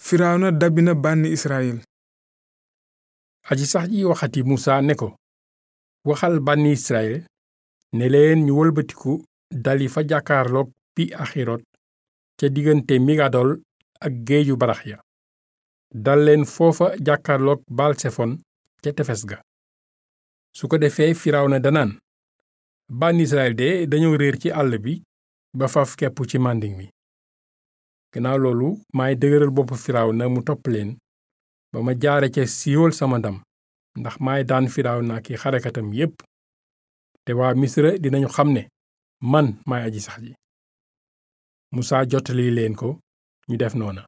firawna dabbi na bànni israyil aji sax ji waxati musa ne ko waxal bànni israyil ne leen ñu wëlbatiku dali fa jàkkaarloog pi axirot ca diggante migadol ak géeju barax ya dal leen foofa jàkkaarloog balsefon ca tefes ga su ko defee firawna danaan bànni israyil de dañoo réer ci àll bi ba faf kepp ci màndiŋ mi gannaaw loolu maay dëgëral bopp firawna mu topp leen ba ma jaare ca siiwal sama ndam ndax maay daan firawna ki xarekatam yépp te waa misra dinañu xam ne man maay aji sax ji musaa jottali leen ko ñu def noona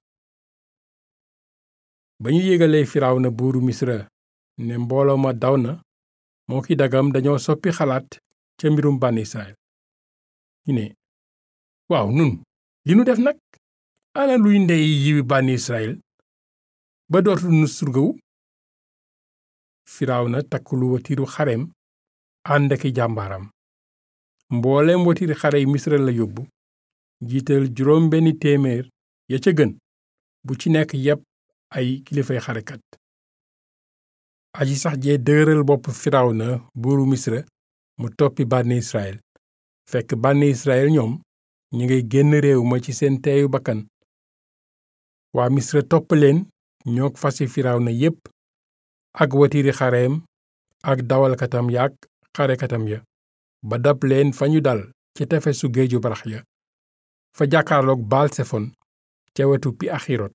ba ñu yégalee firawna buuru misra ne mbooloo ma daw na moo ki dagam dañoo soppi xalaat ca mbirum bànni israel ñu ne waaw nun li nu def nag ana luy ndey yiwi bànni israel ba dootul nu surgawu firawna takk lu watiiru xareem ànd aki jàmbaaram mbooleem watiiri xare yi misra la yóbbu jiital juróom benni téeméer ya ca gën bu ci nekk yépp ay kilifay xarekat aji sax jee dëgëral bopp firawna buuru misra mu toppi bànni israel fekk bànni israel ñoom ñu ngay génn réew ma ci seen teeyu bakkan waa misra topp leen ñoog fasi firawna yépp ak watiiri xareem ak dawalkatam yaak xarekatam ya ba dab leen fa ñu dal ci tefesu géeju barax ya fa jàkkaarloog baalsefon ca wetu pi axirot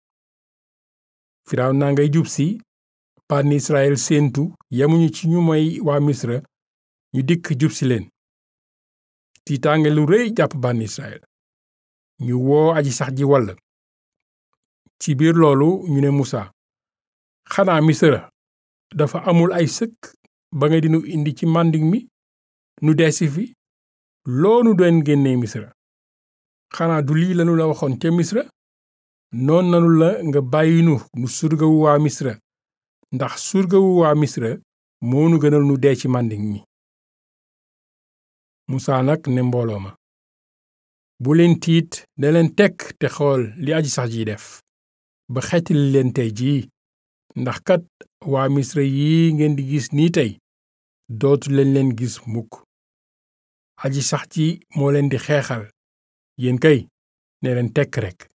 firawna ngay jub si bànni israel séentu yemuñu ci ñu moy waa misra ñu dikk jub si leen tiitaange lu rëy jàpp bànni israel ñu woo aji sax ji wall ci biir loolu ñu ne musa xanaa misra dafa amul ay sëkk ba nga dinu indi ci màndiŋ mi nu deesi fi loonu doon génnee misra xanaa du lii lanu la waxoon ca misra noon nanu la nga bàyyinu nu surgawu waa misra ndax surgawu waa misra moonu gënal nu dee ci màndiŋ mi musaa nag ne mbooloo ma bu leen tiit ne leen tekk te xool li aji sax ji def ba xettali leen tey jii ndax kat waa misra yi ngeen di gis nii tey dootu leen leen gis mukk aji sax ji moo leen di xeexal yéen kay ne leen tekk rekk